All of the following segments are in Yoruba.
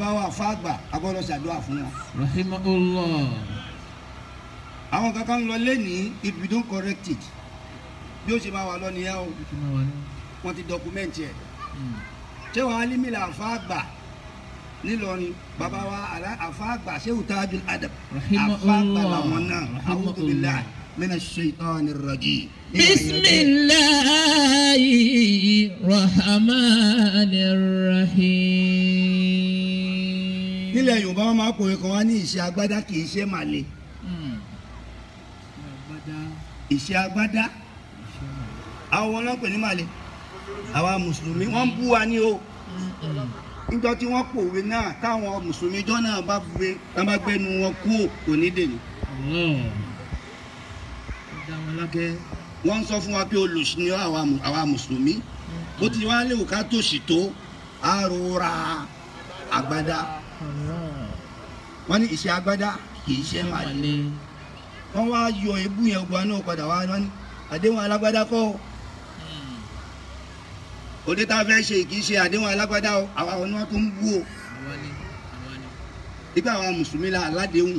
bàbá wa fàgbà agbọ́dọ̀ ṣàdúrà fún wọn. rahimahullah àwọn kankan lọ lẹ́nìí if we don't correct it bí ó ṣe máa wà lọ nìyẹn o kí máa wà ní. wọ́n ti dọ́kúmẹ́ǹtì ẹ̀ Mm. ṣé wàá alímìlà àfàgbà nílọrin bàbá wa àlá- àfàgbà ṣé òtájú adab Rahimahullah. àfàgbà làwọn náà Rahimahullah. a'udhu billahi minash shaitanir rajim. بسم الله الرحمن الرحيم nílẹ̀ yorùbá wọn máa pòwe kan wá ní ìṣe agbádá kì í ṣe màlẹ Mm. Agbádá. ìṣe agbádá àwọn wọn náà pè ní màlẹ àwa mùsùlùmí wọn ń bú wa ní o Mm-mm. níjọ́ tí wọ́n pòwe náà táwọn mùsùlùmí jọ náà bá buwe tán bá gbẹnu wọn kú ò kò ní dèní. Allah. Ó dá wọn lákẹ́. wọ́n ń sọ fún wa pé olùsí ni àwa mù- àwa mùsùlùmí bó ti wá léwu ká tòṣì tó àrora àgbádá Allah. wọ́n ní ìṣe agbádá kì í ṣe màlẹ Màlẹ́. wọ́n wá yọ ebú yẹn gbọ́ náà padà wá wọ́n ní àdéhùn alágbádá kọ́ o. Mm. òde tá a fẹ́ ṣe kì í ṣe àdéhùn alágbádá o àwa ọ̀nà tó ń bú o Àwa ni. Àwa ni. nígbà àwọn mùsùlùmí la aládéhùn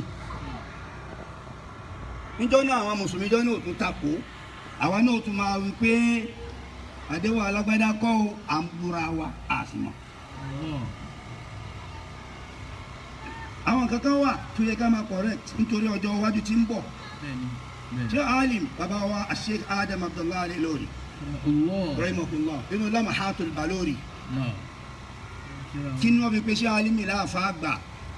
níjọ́ náà àwọn mùsùlùmí jọ́ náà tún takò àwa náà tún máa wí pé àdéhùn alágbádá kọ́ o à ń búra wa àfihàn Allah. àwọn kankan wà tó yẹ ká máa correct nítorí ọjọ́ iwájú tí ń bọ̀ Bẹ́ẹ̀ni. Bẹ́ẹ̀ni. ṣé alim bàbá wa Sheikh Adam Abdullahi Al-Ilory Allah. rahimahullah nínú lamahatul balori Náà. kí ni wọ́n fi pé ṣé alimi láàfà àgbà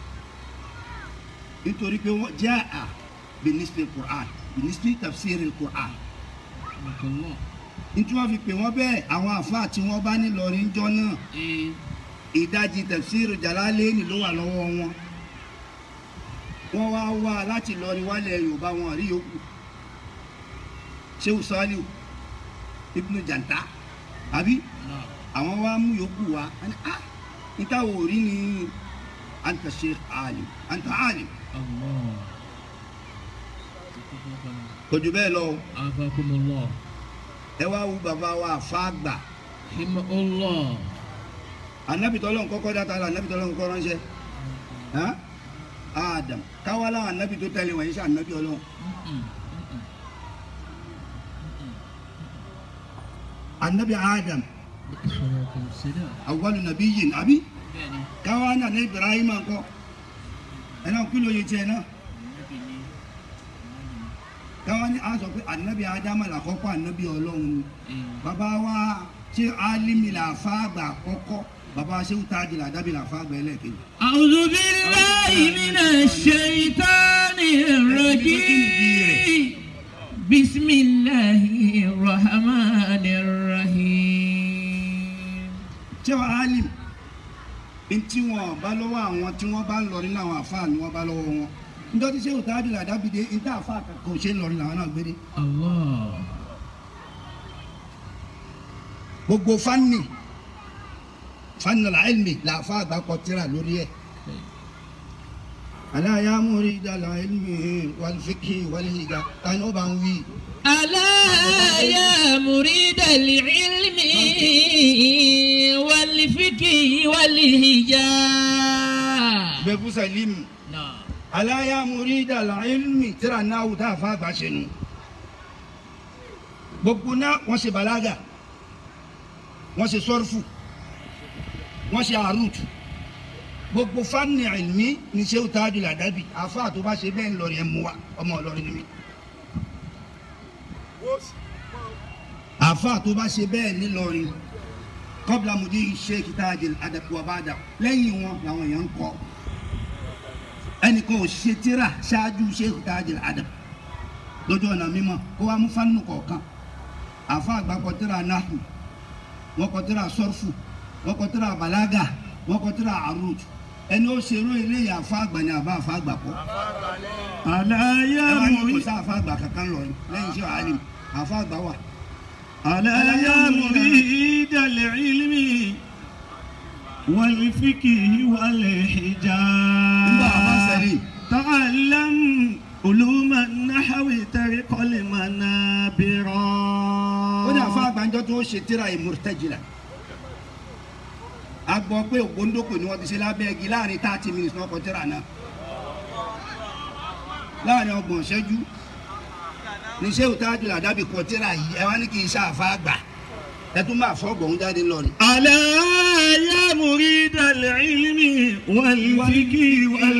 nítorí pé wọ́n jẹ́ à binisbi Qur'an binisbi tafsir Qur'an Allah. nítorí wọ́n fi pè wọ́n bẹ́ẹ̀ àwọn àfáà tí wọ́n bá ní lọ́rin jọ náà Ee. ìdajì tafsir Jalalaini ló wà lọ́wọ́ wọn wọ́n wá wá láti lọ́rin wálẹ̀ Yorùbá wọn rí yòókù Shehu Saliu Ibnu Janta àbí Náà. àwọn wa mú yòókù wa wọ́n ní ah níta wò rí ni anta sheikh alim anta alim Allah. kò jù bẹ́ẹ̀ lọ o. Afakumullah. ẹ wá wú bàbá wa fàgbà Rahimahullah. anabi tọ́lọ́ kọ́kọ́ dáta la anabi tọ́lọ́ kọ́kọ́ ránṣẹ́ hàn adam káwá láwọn anabi tó tẹ̀lé wọ̀nyí sí anabi ọlọ́run Mm-mm. Mm-mm. anabi adam Salatu wassalam. awwalu nabiyyin àbí Bẹ́ẹ̀ni. káwá náà ní ibrahim ńkọ́ ẹ náà kí ló yẹ tiẹ̀ náà Ànábì ni. káwá ní a sọ pé anabi adam làkọ́kọ́ anabi ọlọ́run ni Ee. bàbá wa ṣé alimi là fàgbà kọ́kọ́ bàbá wa ṣé wùtájì là dábì là fàgbà ẹlẹ́kejì. أعوذ بالله من الشيطان الرجيم بسم الله الرحمن الرحيم ṣé wàá alim ntí wọn bá lọ́wọ́ àwọn tí wọ́n bá ń lọrin láwọn àfáà ni wọ́n bá lọ́wọ́ wọn njọ́ tí sẹ́wọ̀n táàdì làdábìdé ntí àfáà kankan ò ṣe ń lọrin làwọn náà gbére الله gbogbo fanni fanni làálmi làáfáà àgbà kọ tírà lórí ẹ̀ aláya múri dàlà ilmi wàlfíkì wàlhìgà tani ó bá ń wí ألا يا مريد العلم والفقه والهجاء bẹ́ẹ̀kú sẹ́límù نعم aláya múri dàlà ilmi tírà náà wù tá àfáà àgbà ṣe nù gbogbo náà wọ́n ṣe balaga wọ́n ṣe sọ́rfù wọ́n ṣe àrùtù gbogbo fani ilmi ní sẹ́wù tájú làdábì àfáà tó bá ṣe bẹ́ẹ̀ ńlọrin ẹ̀ mú wa ọmọ ọlọ́rin ni mí. àfáà tó bá ṣe bẹ́ẹ̀ nílọrin kọ́bla mùdí sheikh tajil adapuwabada lẹ́yìn wọn làwọn èèyàn ń kọ́ ẹnìkan ò ṣe tíra ṣáájú sheikh tajil adap lójú ọ̀nà mímọ́ kó wá mú fánù kọ̀ọ̀kan àfáà àgbà kọ tíra nahu wọ́n kọ tíra sọ́rfù wọ́n kọ tíra balaga wọ́n kọ tíra arut ẹni ó ṣerú eléyìí àfáà àgbà ni àbá àfáà àgbà kọ́ ألا ẹ wá ní kò يا sá àfáà àgbà kankan lọ lẹ́yìn iṣẹ́ alim àfáà àgbà wà. ألا يا مريد العلم والفقه nígbà àbá والحجاب sẹ́rí تعلم علوم النحو ترق المنابر ó ní àfáà àgbàjọ tó ṣe tíra ìmùrtẹ́jìlá gbọ́ pé ògbóńdókò ni wọ́n ti ṣe lábẹ́ igi láàrin thirty minutes náà kọ tíra náà láàrin ọgbọ̀n ṣẹ́jú ní ṣé òtájú làdábì kọ tíra yìí ẹ wá ní kí n ṣe àfa àgbà ẹ tún máa fọ́ ọgbọ̀n jáde lọ ni. ألا يا مريد العلم والفكر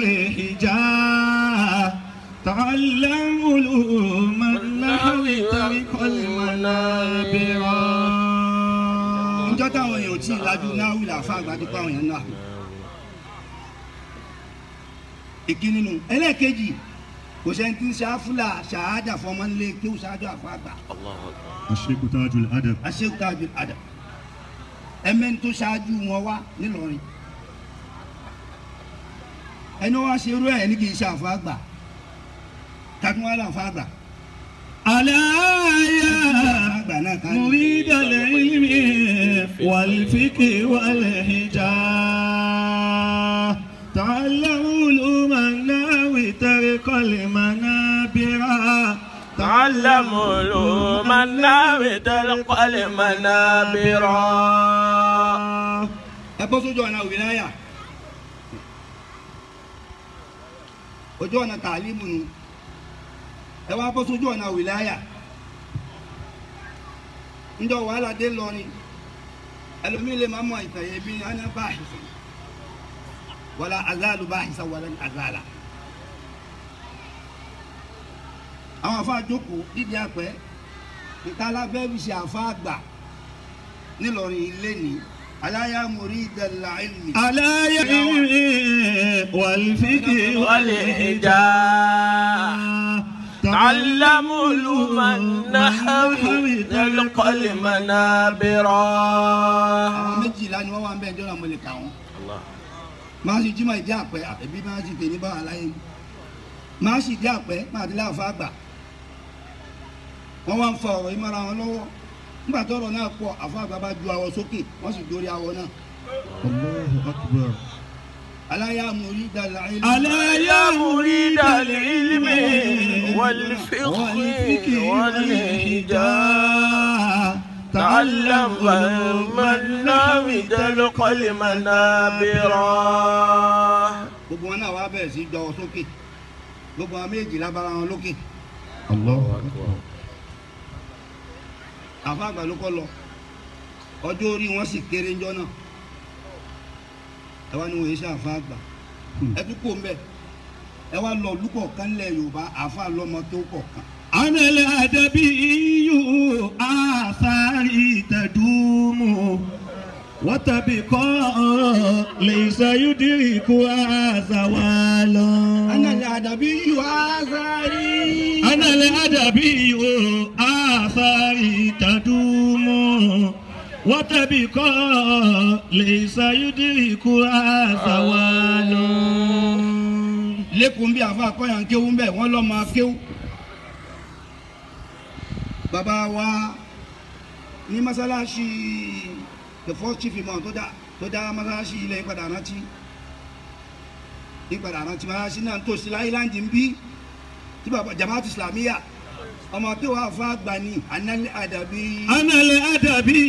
والحجاب تعلم علوم النحو طريق المنابرة ọjọ́ táwọn èèyàn ò tí ì lajú náà wílà àfa àgbà tó pa àwọn èèyàn náà. ìkíni nù ẹlẹ́ẹ̀kejì kò sẹ́ni tí ń ṣe áfúlà ṣàádà fọmọ nílé kí ó ṣáájú àfa àgbà الشيخ تاج الأدب aṣèkútàjù àdà ẹmẹ́ni tó ṣáájú wọn wá nílọrin ẹni wá ṣe irú ẹ̀ ní kì í ṣe àfa àgbà takun wá láfa àgbà ألا يا àgbà náà ká مريد العلم والفكر والحجاب تعلم علوم النحو طريق المنابر تعلم علوم النحو طريق المنابر ẹ bọ́ sójú ọ̀nà wìláyà ojú ọ̀nà tàlímù nu ẹ wá bọ́ sójú ọ̀nà wìláyà ńjọ wàhálà dé lọrin ẹlòmíì lè má mọ ìtàyè bí ana báhìsì wàlà azáàlú báhìsà wàlà azáàlà àwọn afa jókòó dídí àpẹ ìtàlá fẹ́ fi ṣe àfa àgbà nílọrin ilé ní aláya muridal ilmi. على يمين والفكر والحجاب تعلم علوم النحو طريق المنابر àwọn méjìlá ni wọ́n wá ń bẹ́ẹ̀ jọ́nà mo lè kà wọ́n. máa sì jímọ̀ ìdí àpẹ àbẹ̀bí máa sì tèmi bá aláyé mi. máa sì dí àpẹ máa ti láàfà àgbà. wọ́n wá ń fa ọ̀rọ̀ yìí mọ́ra wọn lọ́wọ́. nígbà tó ọ̀rọ̀ náà pọ̀ àfa àgbà bá ju awọ sókè wọ́n sì dórí awọ náà. الله أكبر aláya muridal ilmi. على يا مريد العلم والفقه والحجاب تعلم علم النحو طريق المنابر gbogbo wọn náà wá bẹ̀rẹ̀ sí jọwọ́ sókè gbogbo àwọn méjìlá bára wọn lókè الله أكبر àfa àgbà ló kọ́ lọ ọjọ́ orí wọn sì kéré ńjọ́ náà ẹ wá ní wòye sí àfa àgbà ẹ tún kó mbẹ ẹ wá lọ lúkọ̀ kan lẹ̀ yorùbá àfa lọ́mọ tó kọ̀ kan أنا الأدبي آثاري تدوم وتبقى ليس يدركها زوال ana lè àdàbí yù azari. أنا الأدبي آثاري تدوم وتبقى ليس يدركها زوال lẹ́kùn bí àfa akọ́yàn kéwú mbẹ́ wọ́n lọ́ máa kéwú. bàbá wa ní masalasi the first chief imam tó dá tó dá masalasi ilẹ̀ ìpadà rántí ìpadà rántí masalasi náà tó sí láìláńdì ń bí tí bàbá jamaatu islamiyya ọmọ tó wà fún àgbà ní análẹ́ àdàbí. أنا الأدبي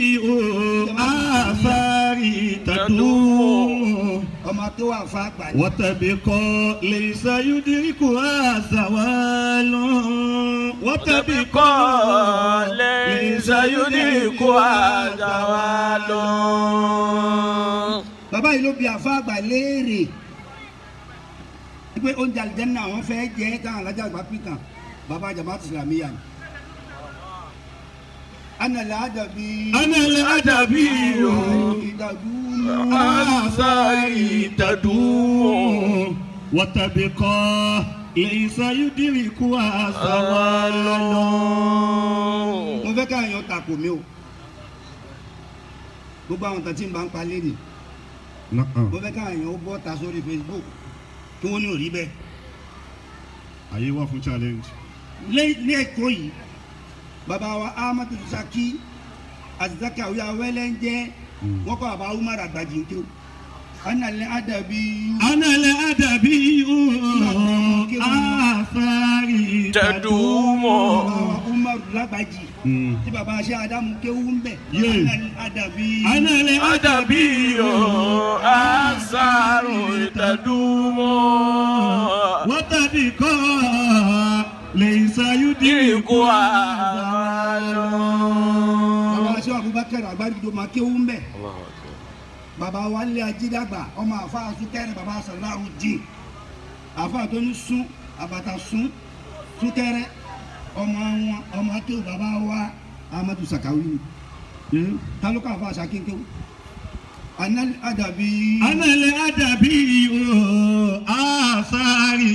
آثاري تدوم ọmọ tó wà fún àgbà ní. وتبقى ليس يدركها زوال وتبقى تبقى ليس يدركها زوال bàbá yìí ló bi àfa àgbà léèrè wípé oúnjẹ àlìjẹ́nà àwọn fẹ́ jẹ́ káwọn alájà àgbà pìtàn bàbá jamaatu islamiyya ni. anàlẹ́ àdàbí. أنا الأدبي ìdàdúró. آثاري تدوم وتبقى ليس يدركها زوال mo fẹ́ káwọn èèyàn takò mí o gbogbo àwọn kan tí ń bá ń pa lẹ́nìí نعم mo fẹ́ káwọn èèyàn ó bọ́ ta sórí facebook kí wọ́n ní òrí bẹ́ẹ̀. ayé wà fún challenge. lé- ní ẹ̀kọ́ yìí bàbá wa ahmadu saki azizaki awuya wẹ́lẹ́ ń jẹ́ wọ́n kọ́ bàbá umar àgbàjì ń tó anàlẹ́ àdàbí أنا الأدبي آثاري تدوم bàbá wa umar lágbàjì Mm. tí baba ṣe adamu kéwú ń bẹ̀ Yé. adabi أنا Adabi لأدبي asaru itadumo. وتبقى ليس يدرك Iriku awalo. baba ṣe abubakar agbáríjọ máa kéwú ń bẹ̀ baba wa lé ajídàgbà ọmọ àfa súnkẹrẹ baba sàláhù dín àfa tó ní sún àbàtà sún súnkẹrẹ ọmọ wọn ọmọ tó baba wa amadu sakawi ni tálùkà àfa àṣàkéńkéwú anal adabi. أنا لأدبي آثاري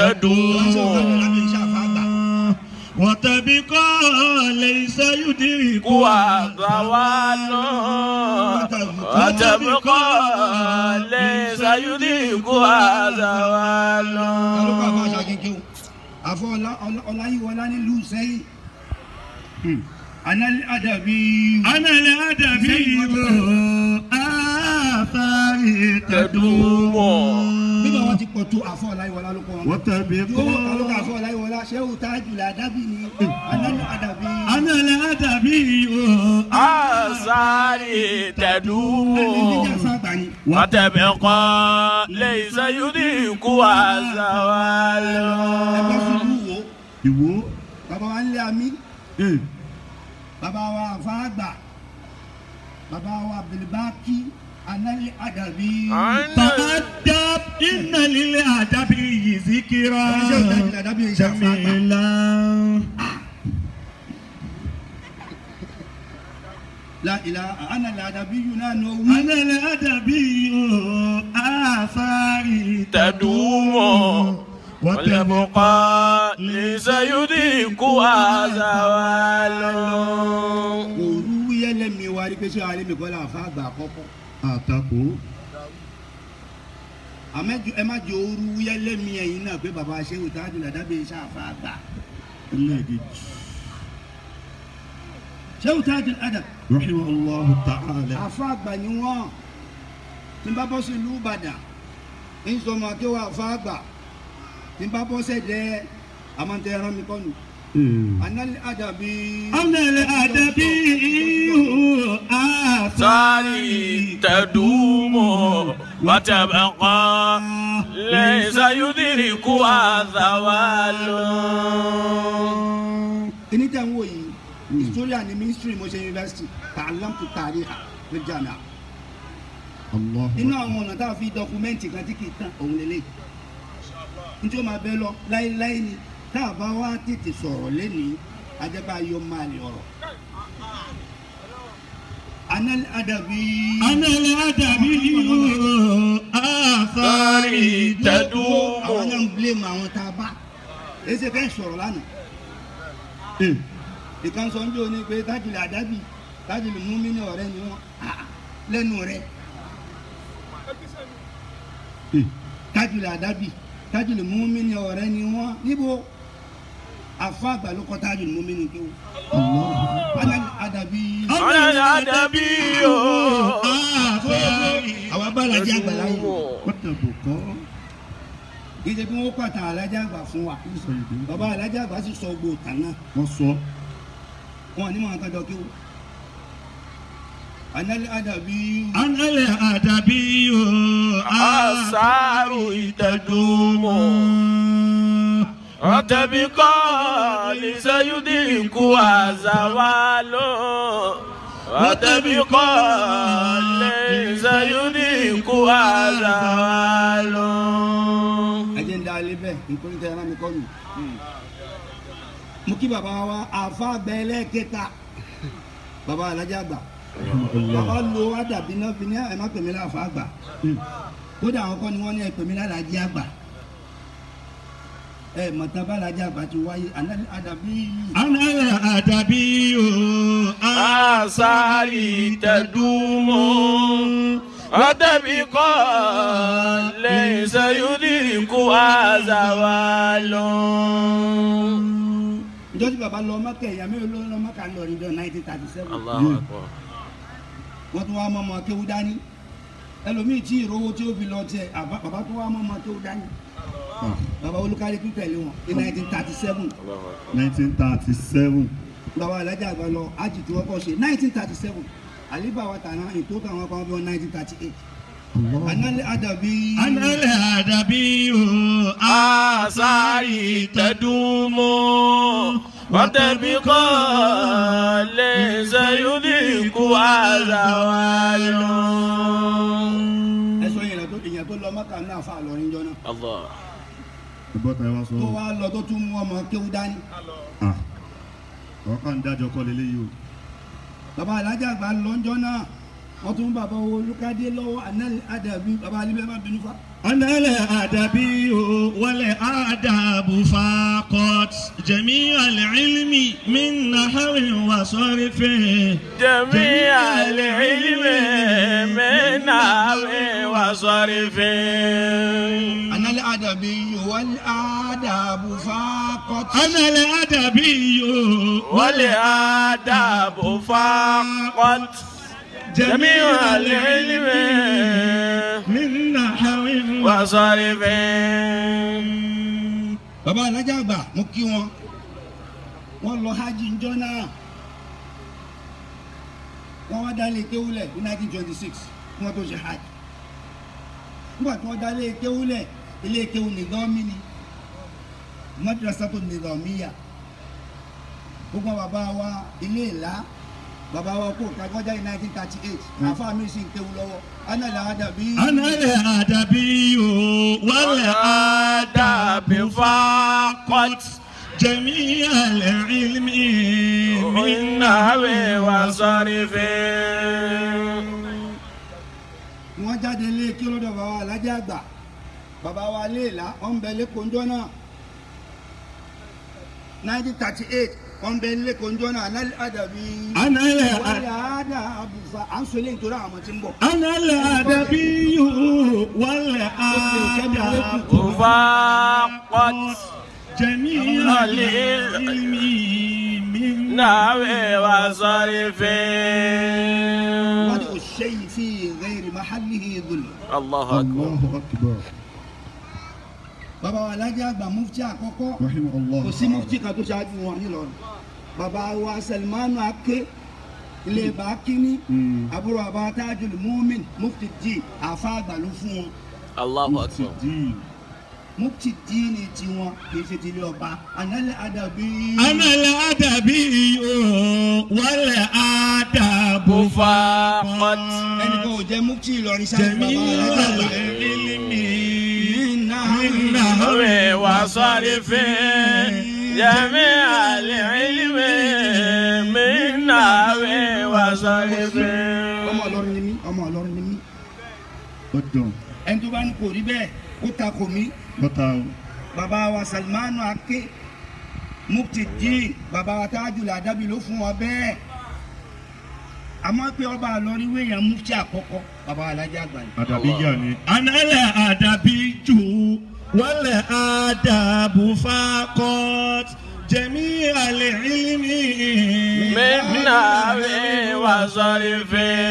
تدوم وتبقى ليس يدرك Kuwazawalo. Atabukọ lẹ́sà yúdí kuwazawalo. tálùkà àfa àṣàkéńkéwú àfọ ọlá- ọlá- ọláyíwọlá nílùú sẹ́yìn anal adabi. أنا لأدبي آثاري تدوم bíbá wọn ti pọ̀ tó àfọ ọláyíwọlá ló kọ́ wọn. yóò وتبقى tálùkà àfọ ọláyíwọlá ṣéwù tájùlá dábì ni anal adabi. أنا لأدبي Asari ẹni tẹ̀dúmọ̀. jíjà sábà ni. Wàtẹ̀bẹ̀kọ́ lẹ́sà yúdí kuwazawalo. ẹgbẹ́ ṣubú wo ìwò bàbá wa ń lé àmì eh, bàbá wa àfáàgbà bàbá wa abdulbaki anal adabi. تأدب إن للأدب ذكرى ẹni ṣéwù tájùlá dábì ni ṣàfáàgbà. جميلا la ilaha anal adabi yìí náà ní owó. أنا الأدبي آثاري تدوم وتبقى Wàtẹ̀bẹ̀kọ́ lẹ́sà yúdí kuwazawalo. òru yẹlẹmi wa rí pé ṣé àlẹ́ mi kọ́ la àfáàgbà àkọ́kọ́. àtakò àmẹ́jọ ẹ má jẹ òru yẹlẹmi ẹ̀yin náà pé bàbá ṣéwù tájùlá dábì ni ṣàfáàgbà. ẹlẹ́ẹ̀kejì ṣéwù tájùlá adab. رحمه الله تعالى àfa àgbà ni wọn tí n bá bọ́ sí ìlú ìbàdàn ń sọ ọmọ akéwà àfa àgbà tí n bá bọ́ sẹ́dẹ̀ àmọ́tẹ́ ẹran mi kọ́nu Eh. anali adabi. أنا الأدبي Sari آثاري تدوم وتبقى ليس يدرك الزوال kíní tẹ̀ ń wò yìí historia ni ministry mo ṣe university tààlám tó tààrí ha ló jàmíà الله nínú àwọn ọ̀nà tá a fi dọkumẹ́ǹtì kan tí kì í tán òun lélẹ̀ nítorí ó máa bẹ́ lọ láéláé ni tá a bá wá tètè sọ̀rọ̀ lẹ́nìí ajẹ́pẹ́ ayọ̀ máa lè ọ̀rọ̀ anali adabi. أنا الأدبي آثاري تدوم àwọn náà ń blame àwọn tá a bá èsì fẹ́ sọ̀rọ̀ lánàá Eh. ìkan sọ ń bí oní pé tájìlì àdábì tájìlì múmi ní ọ̀rẹ́ ni wọ́n Ah, lẹ́nu rẹ̀ Eh. tájìlì àdábì tájìlì múmi ní ọ̀rẹ́ ni wọ́n níbo àfa àgbà ló kọ́ tájìlì múmi ní kéwù الله Anali àdàbí أنا الأدبي آثاري àwọn abálájẹ àgbà láyé وتبقى gẹ́gẹ́ bí wọ́n pàtà alájà àgbà fún wa bàbá alájà àgbà sì sọ gbòò tàn náà wọ́n sọ wọn ní mọ̀ kájọ kéwù Anali àdàbí أنا الأدبي آثار تدوم وتبقى ليس يدرك الزوال وتبقى ليس يدرك الزوال ẹjẹ ń da alẹ́ bẹ́ẹ̀ nítorí tẹ ẹran mi kọ́ nù. mo kí bàbá wa àfa àgbà ẹlẹ́ẹ̀kẹta bàbá alájà àgbà bàbá lo àdàbí náà fi ní ẹ má pèmí láàfà àgbà kódà àwọn kan ni wọ́n ní ẹ pèmí lálàjì àgbà ẹ mọ̀tà bá alájà àgbà ti wáyé àná- àdàbí أنا الأدبي آثار تدوم وتبقى ليس يدرك الزوال njọ́ tí bàbá lọ mọ́kẹ́ ìyá mi ló lọ mọ́kà lọ ní nineteen thirty seven الله أكبر wọ́n tún wá mọ́ ọmọ kéwú dání ẹlòmíì tí ìrówó tí ó fi lọ tiẹ̀ àbá- bàbá tún wá mọ́ ọmọ kéwú dání bàbá olùkárí tún tẹ̀lé wọn ní nineteen thirty seven 1937 bàbá alájà àgbà lọ ájì tí wọ́n kọ́ ṣe nineteen thirty seven àlíbà wa tàná ètò táwọn kan bí wọn nineteen thirty eight análẹ́ àdàbí. أنا الأدبي آثاري تدوم وتبقى ليس يدرك زوال ẹ sọ yẹn tó ìyẹn tó lọ mọ́kà náà fà lọ́rin jọ náà الله bọ́tà ẹ wá sọ tó wá lọ tó tún mú ọmọ kéwú dání. ah ọkàn dájọ kọ́ lélẹ́yìí o bàbá alájà àgbà lọ́njọ́ náà wọ́n tún bàbá owó olùkádé lọ́wọ́ análẹ́ àdàbí bàbá alíbẹ̀ má bínú fa. أنا الأدبي والآداب فقط جميع العلم من نحو وصرف جميع العلم من نحو وصرف análẹ́ àdàbí wal adabu faqat. أنا الأدبي والآداب فقط جميع العلم من نحو وصرف bàbá alájà àgbà mo kí wọn wọ́n lọ hajj njọ́ náà wọ́n wá dálé kéwúlẹ̀ ní nineteen twenty six kí wọ́n tó ṣe hajj nígbà tí wọ́n dálé kéwúlẹ̀ ilé kéwú nìdánmí ni madrasatu nìdánmíyà gbogbo àwọn bàbá wa ilé ìlà bàbá wa kó kakọjá ní nineteen thirty eight àfa mi sì ń kéwú lọ́wọ́ anàlẹ́ àdàbí. أنا الأدبي والآداب والآداب فقط جميع العلم من نحو وصرف wọ́n jáde lé kí lọ́dọ̀ bàbá wa alájà àgbà bàbá wa léèlá ọ̀nbẹ lẹ́kọ̀ọ́njọ́ náà nineteen thirty eight ọ̀nbẹ lẹ́kọ̀ọ́njọ́ náà alẹ́ àdàbí أنا wàlẹ̀ الأدبي àdà àbùfà à ń sọ eléyìí nítorí àwọn tí ń bọ̀. أنا الأدبي والآداب فقط جميع العلم من نحو وصرف wọ́n ní òṣèyí fi ghairi mahallihi dhul. الله أكبر الله أكبر bàbá wa alájà àgbà mufti àkọ́kọ́ رحمه الله kò sí mufti kan tó ṣáájú wọn nílọrin bàbá wa Salmanu Ake ilé bàákíní Mm. àbúrò bàbá Tajul Mumin mufti di àfa àgbà ló fún wọn. الله مفتي أكبر الدين mufti díìnì tiwọn kì í ṣe ti ilé ọba ànálẹ́ àdàbí. أنا الأدبي والآداب فقط ẹnì kan ò jẹ́ mufti Ìlọrin sáré bàbá جميع alájà العلم àgbà. نحو وصرف جميع العلم من نحو وصرف ọmọ Ìlọrin ni mí ọmọ Ìlọrin ni mí ọdún ẹni tó bá ní kò rí bẹ́ẹ̀ kó ta kò mí bọ́tà bàbá wa Salmanu Ake mufti díìn bàbá wa Tajul Adabi ló fún wa bẹ́ẹ̀ àmọ́ pé ọba Ìlọrin wéèyàn mufti àkọ́kọ́ bàbá wa alájà àgbà ni. àdàbíyà ni. análẹ̀ àdàbí jù wálẹ̀ àdàbù fakọ́t jẹ̀mí àlẹ́ ìlímì. من نحو وصرف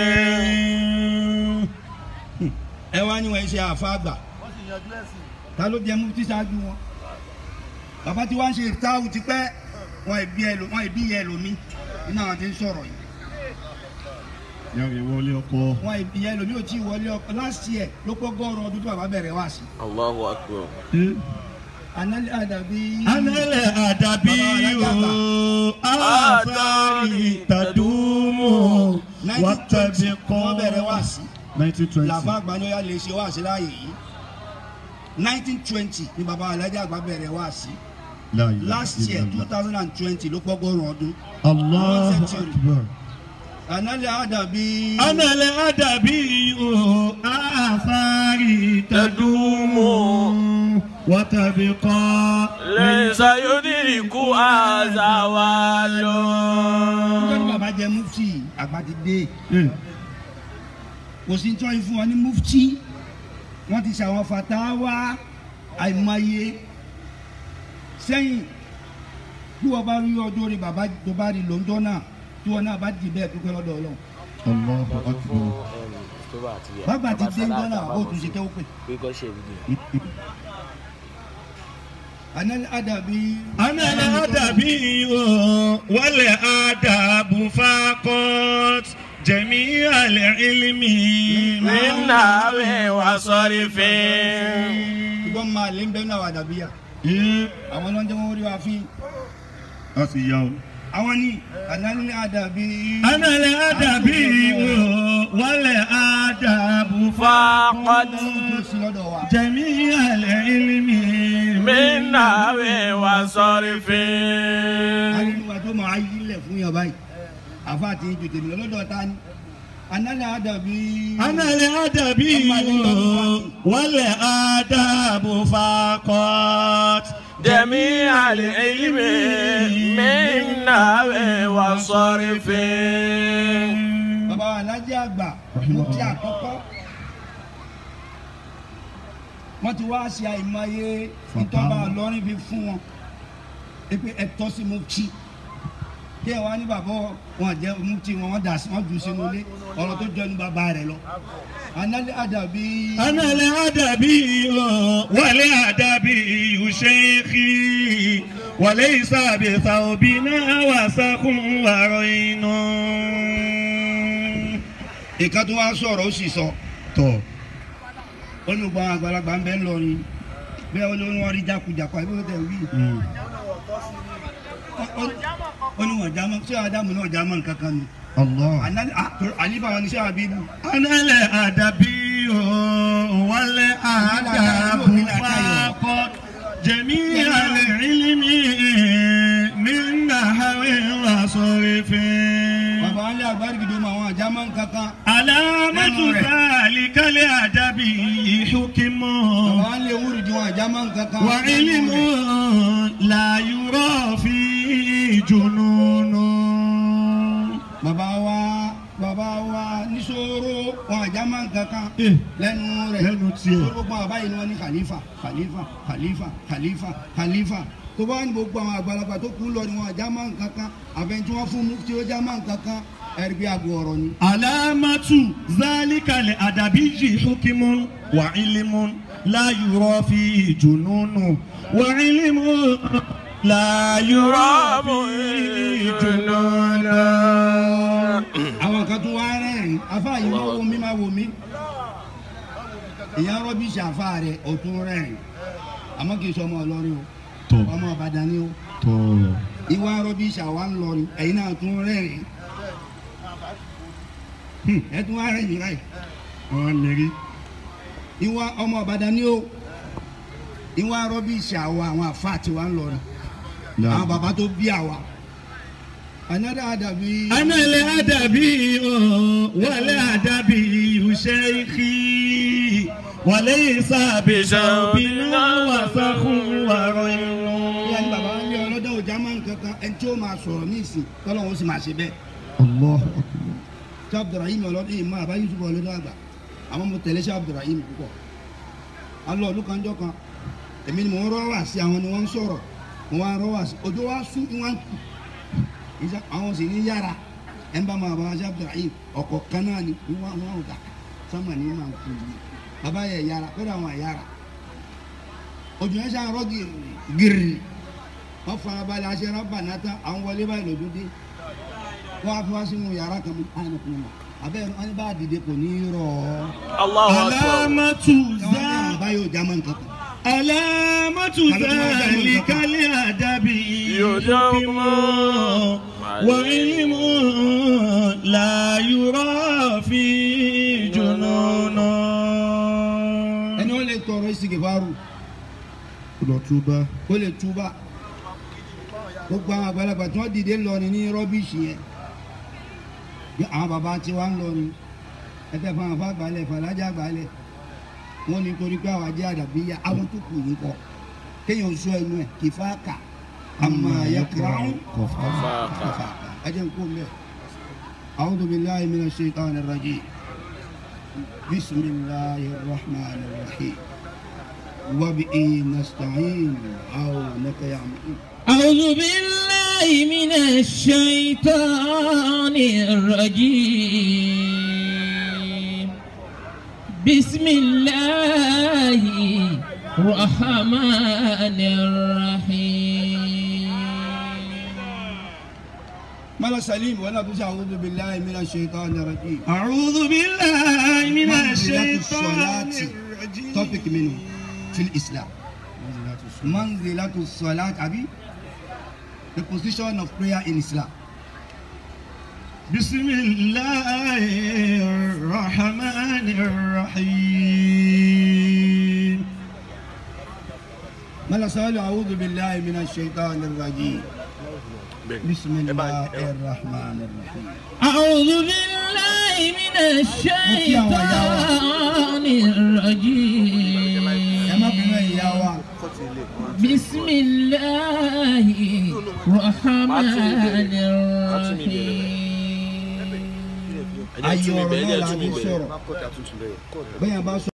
ẹ wá ní wọn ṣe àfa àgbà ta ló jẹ mufti ṣáájú wọn bàbá tí wọn ṣe ìtaàwù ti pẹ́ wọn ìbí ẹlò wọn ìbí yẹ ẹlòmí nínú àwọn tí ń sọ̀rọ̀ yìí yàrá ìwọlé ọkọ. wọn ìbí yẹ ẹlòmí ò tí ì wọlé ọkọ last year ló pọ̀ gọ́ọ̀rọ̀ ọdún tó bàbá bẹ̀rẹ̀ wá sí. الله أكبر análẹ́ àdàbí. análẹ̀ àdàbí o àfáàrí tàdúmù wàtàbí kọ́. wọ́n bẹ̀rẹ̀ wá sí. nineteen twenty. làbá àgbáyọ̀yà lè ṣe wá sí láàyè yìí nineteen twenty ni bàbá alájà àgbà bẹ̀rẹ̀ wá sí last year two thousand and twenty ló pọ̀ gọ́ọ̀rọ̀ ọdún. Allahu century. akbar. análẹ́ àdàbí. análẹ̀ àdàbí o àfáàrí tàdúmù wàtàbí kọ́. ليس يدرك زوال nígbà tí bàbá jẹ mufti àgbà ti dé kò sí tí wọ́n fún wọn ní mufti wọ́n ti ṣàwọn fatawa àìmọye sẹ́yìn bí wọ́n bá rí ọjọ́ orí bàbá tó bá rí lóńjọ́ náà tí wọ́n náà bá dì bẹ́ẹ̀ dúpẹ́ lọ́dọ̀ ọlọ́run Allahu akbar. bàbá ti dé ńjọ́ náà ó tún ṣe kẹ́wọ́ pé anal adabi. أنا الأدبي والآداب فقط جميع العلم من نحو وصرف ìgbọ́n máa lé ń bẹ́ẹ̀ náà wà dàbí yà. إيه àwọn ló ń jẹ́ wọ́n rí wa fín. أسياو àwọn ní anal adabi. أنا الأدبي والآداب فقط tó sí lọ́dọ̀ wa. جميع العلم من نحو وصرف alẹ́nuwa tó máa yí lẹ̀ fún yàn báyìí. àfa àti ìjù tèmi lọ́dọ̀ ta ni. anal adabi. أنا الأدبي والآداب فقط جميع العلم من نحو وصرف bàbá wa alájẹ àgbà mo ti àkọ́kọ́ wọ́n ti wá ṣe àìmọye ìtọ́ba ọlọ́rin fi fún wọn pé ẹ̀tọ́ sí mo kí kí ẹ wá ní bàbá wọn jẹ mo ti wọn wọn dà sí wọn jù sínú ilé ọ̀rọ̀ tó jẹnu bàbá rẹ lọ análẹ́ àdàbí أنا الأدبي والأدبي شيخي وليس بثوبنا وسخ ورين ìkan tó wá sọ̀rọ̀ ó sì sọ tó ó ní gbọ́n àgbàlagbà ń bẹ́ ńlọrin bẹ́ẹ̀ ó ní wọ́n rí jákujàku àbí wọ́n tẹ̀ wí ó ní wọ́n já mọ́ sí àdámù náà já mọ́ nǹkan kan nù. الله Àná- à- àlífà wọn ni sẹ́ àbíbù أنا الأدبي والأدب فقط جميع العلم من نحو وصرف bàbá wọn lé àgbárígidò mọ àwọn àjámọ́ kankan علامة ذلك الأدب حكم bàbá wọn lé wúrìdì wọn àjámọ́ kankan وعلم لا يرى فيه جنون bàbá wa bàbá wa níṣòro wọn àjámọ́ kankan Eh, lẹ́nu rẹ̀ lẹ́nu tiẹ̀. tó gbogbo àwọn báyìí ni wọ́n ní khalifa khalifa khalifa khalifa khalifa tó bá ní gbogbo àwọn àgbàlagbà tó kú lọ ni wọn àjámọ́ kankan àfẹnjú wọn fún mufti ó jámọ́ kankan ẹ̀rí bí àgọ́ ọ̀rọ̀ ni. علامة ذلك الأدبي حكم وعلم لا يرى فيه جنون وعلم لا يرى فيه جنون àwọn kan tó wá rẹ́rìn afá yìí máa wo mí máa wo mí ìyá rọ́bìṣì afá rẹ̀ ó tún rẹ́rìn àmọ́ kì í sọ ọmọ ọlọ́rin o tó ọmọ ìbàdàn ni o tó ìwà rọ́bìṣì àwa ń lọrin ẹ̀yin náà tún rẹ́rìn Hmm, ẹ tún wá rẹ́rìn láì wọn lérí ìwà ọmọ ìbàdàn ni o ìwà rọ́bìṣì àwa àwọn afá tí wà ń lọrin àwọn bàbá tó bí àwa another àdàbí. أنا الأدبي والأدبي شيخي وليس بشوبنا وسخ ورين ìyá ní bàbá ń lé ọlọ́dọ̀ ọjà máa ń kankan ẹni tí ó máa sọ̀rọ̀ ní ìsìn tọ́lọ́wọ́ ó sì máa ṣe bẹ́ẹ̀. الله ṣé abdulrahim ọlọ́dún yìí máa bá yusuf ọlọ́dún àgbà àwọn mo tẹ̀lé ṣé abdulrahim púpọ̀. alọ́ ọdún kan jọ kan èmi ni mò ń rọ́wà sí àwọn ni wọ́n ń sọ̀rọ̀ mo wá ń rọ́wà sí ojú wa sún ní wọ́n kù Ìṣe- àwọn sì ní yára ẹ̀ ń bá máa bá ṣé abdulrahim ọkọ̀ kan náà ni ní wọ́n wọ́n gbà sọ́mà ní máa kú yìí bàbá yẹ yára kó dà wọ́n yára ojú yẹn ṣàn rọ́ gírì gírì wọ́n fara balẹ̀ aṣẹ rábà náà tán àwọn wọlé báyìí lòdún dé wọ́n á fi wá sínú yàrá kan mú àyìn kún un abẹ́rẹ́ wọn ní bá dìde kò ní í rọ̀ ọ́ الله أكبر علامة káwọn ní ذا àwọn báyìí ò já mọ́ nǹkan kan. علامة ذلك الأدب يدوم وعلم لا يرى فيه جنون ẹni wọ́n lè tọrọ ìsìnkìfàrù lọ túbá kó lè túbà gbogbo àwọn àgbàlagbà tí wọ́n dìde lọrin ní rọ́bìṣì yẹn bí àwọn bàbá tí wọ́n ń lọrin ẹgbẹ́ fún àwọn àgbàlẹ̀ fàlájà àgbàlẹ̀ wọ́n ní torí pé àwọn ajé àdàbíyà àwọn tó kù yìí kọ kéèyàn sọ ẹnu ẹ̀ kì í fà kà àmọ́ àyẹ̀kọ́ فاقة أجل نقول له أعوذ بالله من الشيطان الرجيم بسم الله الرحمن الرحيم وبه نستعين عونك يا معين أعوذ بالله من الشيطان الرجيم بسم الله الرحمن الرحيم mala salim wọn náà tún ṣe a'udhu billahi minash shaitani rajim. أعوذ بالله من منزلة الشيطان الصلاة الرجيم topic minnu fil islam manzilatu salat abi the position of prayer in islam. بسم الله الرحمن الرحيم mala salim a'udhu billahi minash shaitani rajim. bismillahir rahmanir rahim. أعوذ بالله من الشيطان الرجيم ẹ má bínú ìyá wa بسم الله الرحمن الرحيم ẹ jẹ́ ayé tún mi ọ̀rọ̀ bẹ̀rẹ̀ ẹ náà la jẹ́ tún mi fi bẹ̀rẹ̀. sọ̀rọ̀ bẹ́ẹ̀ yẹn bá sọ.